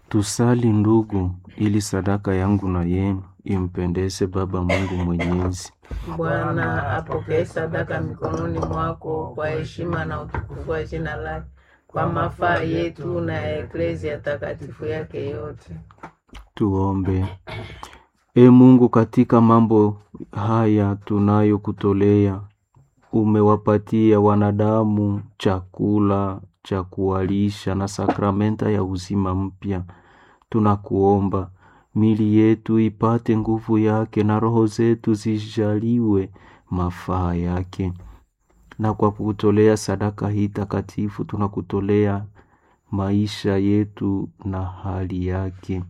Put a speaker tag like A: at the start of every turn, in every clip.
A: Tusali ndugu, ili sadaka yangu na yenu impendeze Baba Mungu Mwenyezi.
B: Bwana apokee sadaka mikononi mwako kwa heshima na utukufu wa jina lake, kwa mafaa yetu na ya eklezia takatifu yake yote.
A: Tuombe. E Mungu, katika mambo haya tunayokutolea, umewapatia wanadamu chakula cha kuwalisha na sakramenta ya uzima mpya. Tunakuomba mili yetu ipate nguvu yake na roho zetu zijaliwe mafaa yake. Na kwa kutolea sadaka hii takatifu, tunakutolea maisha yetu na hali yake,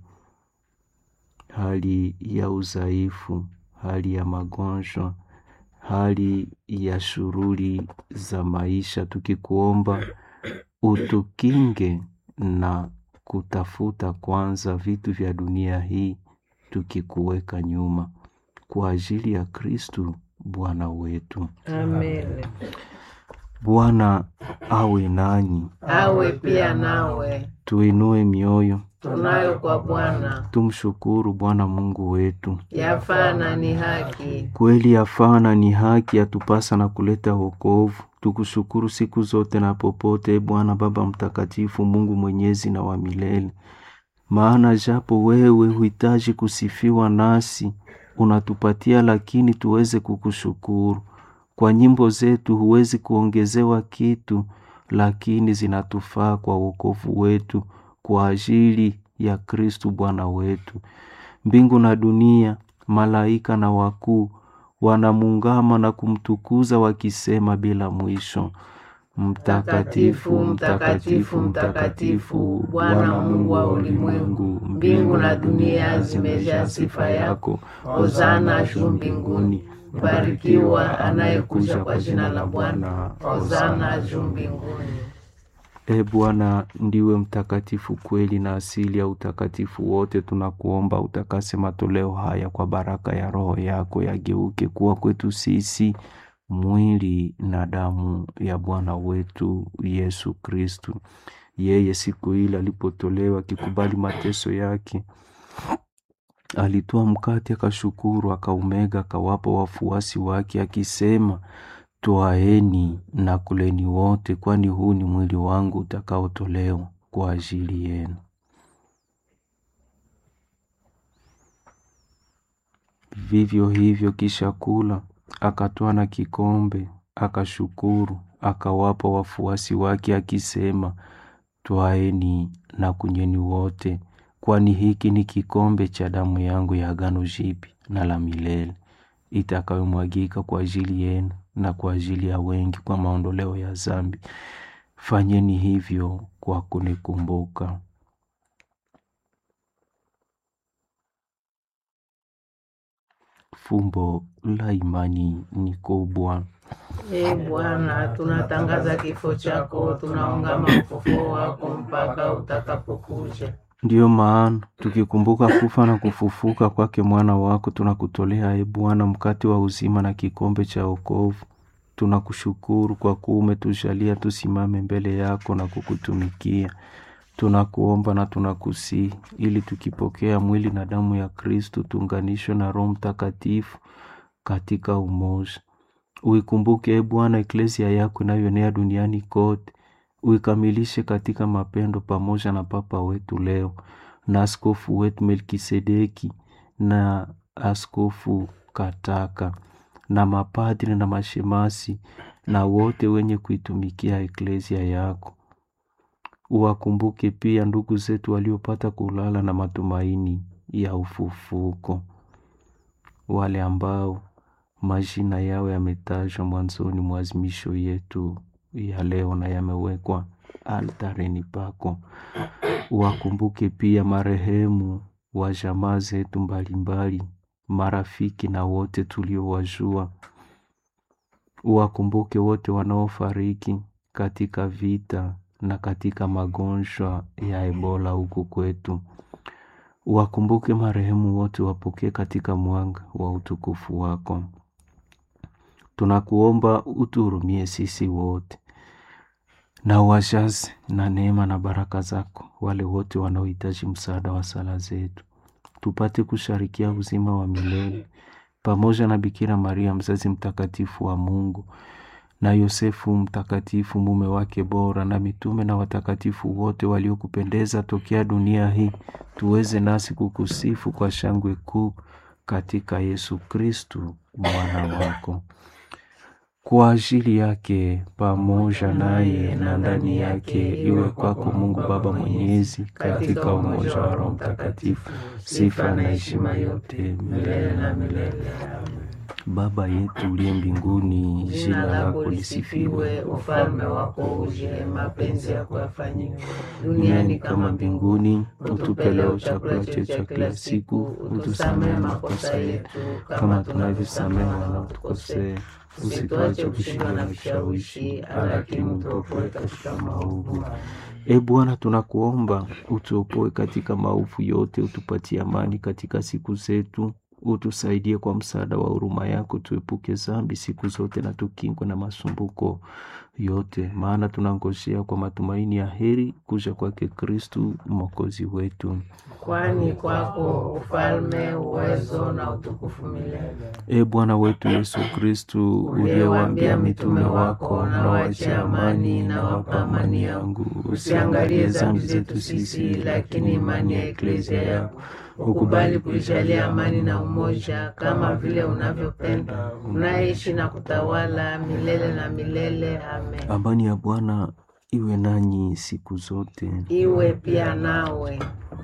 A: hali ya udhaifu, hali ya magonjwa, hali ya shughuli za maisha, tukikuomba utukinge na kutafuta kwanza vitu vya dunia hii, tukikuweka nyuma, kwa ajili ya Kristu Bwana wetu.
B: Amen.
A: Bwana awe nanyi,
B: Awe pia nawe,
A: tuinue mioyo,
B: tunayo kwa Bwana,
A: tumshukuru Bwana Mungu wetu.
B: yafaa na ni haki.
A: Kweli yafaa na ni haki, yatupasa na kuleta wokovu. Tukushukuru siku zote na popote, e Bwana Baba Mtakatifu, Mungu mwenyezi na wa milele. Maana japo wewe huhitaji kusifiwa, nasi unatupatia lakini tuweze kukushukuru. Kwa nyimbo zetu huwezi kuongezewa kitu, lakini zinatufaa kwa wokovu wetu, kwa ajili ya Kristu Bwana wetu. Mbingu na dunia, malaika na wakuu wanamungama na kumtukuza wakisema bila mwisho, Mtakatifu, mtakatifu, mtakatifu, Bwana Mungu wa ulimwengu. Mbingu na dunia zimejaa sifa yako. Hosana juu mbinguni.
B: Barikiwa anayekuja kwa jina la Bwana. Hosana juu mbinguni.
A: E Bwana, ndiwe mtakatifu kweli na asili ya utakatifu wote. Tunakuomba utakase matoleo haya kwa baraka ya Roho yako, yageuke kuwa kwetu sisi mwili na damu ya Bwana wetu Yesu Kristu. Yeye siku ile alipotolewa akikubali mateso yake, alitoa mkate, akashukuru, akaumega, akawapa wafuasi wake, akisema Twaeni na kuleni wote, kwani huu ni mwili wangu utakaotolewa kwa ajili yenu. Vivyo hivyo, kisha kula, akatwaa na kikombe, akashukuru, akawapa wafuasi wake, akisema, Twaeni na kunyweni wote, kwani hiki ni kikombe cha damu yangu ya agano jipya na la milele itakayomwagika kwa ajili yenu na kwa ajili ya wengi kwa maondoleo ya dhambi. Fanyeni hivyo kwa kunikumbuka. Fumbo la imani ni kubwa.
B: E Bwana, tunatangaza kifo chako, tunaungama ufufuo wako mpaka utakapokuja.
A: Ndiyo maana tukikumbuka kufa na kufufuka kwake mwana wako, tunakutolea e Bwana mkate wa uzima na kikombe cha wokovu. Tunakushukuru kwa kuwa umetujalia tusimame mbele yako na kukutumikia. Tunakuomba na tunakusihi ili tukipokea mwili na damu ya Kristu tuunganishwe na Roho Mtakatifu katika umoja. Uikumbuke e Bwana eklesia yako inayoenea duniani kote uikamilishe katika mapendo pamoja na Papa wetu leo na askofu wetu Melkisedeki na askofu Kataka na mapadri na mashemasi na wote wenye kuitumikia eklesia yako. Uwakumbuke pia ndugu zetu waliopata kulala na matumaini ya ufufuko, wale ambao majina yao yametajwa mwanzoni mwa azimisho yetu ya leo na yamewekwa altareni pako. Uwakumbuke pia marehemu wa jamaa zetu mbalimbali, marafiki na wote tuliowajua. Uwakumbuke wote wanaofariki katika vita na katika magonjwa ya Ebola huku kwetu. Uwakumbuke marehemu wote, wapokee katika mwanga wa utukufu wako. Tunakuomba utuhurumie sisi wote na uwajaze na neema na baraka zako wale wote wanaohitaji msaada wa sala zetu, tupate kusharikia uzima wa milele pamoja na Bikira Maria mzazi mtakatifu wa Mungu na Yosefu mtakatifu mume wake bora na mitume na watakatifu wote waliokupendeza tokea dunia hii, tuweze nasi kukusifu kwa shangwe kuu katika Yesu Kristu mwana wako. Kwa ajili yake pamoja naye na ndani yake, iwe kwako Mungu Baba Mwenyezi, katika umoja wa Roho Mtakatifu, sifa na heshima yote milele na milele. Baba yetu uliye mbinguni,
B: Jina lako lisifiwe, ufalme wako uje, mapenzi yako yafanyike duniani kama mbinguni. Utupe leo chakula chetu cha kila siku, utusamehe makosa yetu kama tunavyosamehe wanaotukosea, usituache kushindwa na vishawishi, lakini utuokoe katika maovu.
A: E Bwana, tunakuomba utuopoe katika maovu yote, utupatie amani katika siku zetu utusaidie kwa msaada wa huruma yako, tuepuke zambi siku zote na tukingwe na masumbuko yote, maana tunangojea kwa matumaini ya heri kuja kwake Kristu mwokozi wetu.
B: Kwani kwako ufalme, uwezo na utukufu milele.
A: E Bwana wetu Yesu Kristu, uliyewaambia mitume wako, na waachie amani, na wapa amani yangu, usiangalie zambi zetu sisi, lakini imani ya eklezia yako
B: ukubali kuijalia amani na umoja kama vile unavyopenda, unaishi na kutawala milele na milele. Amen.
A: Amani ya Bwana iwe nanyi siku zote,
B: iwe pia nawe.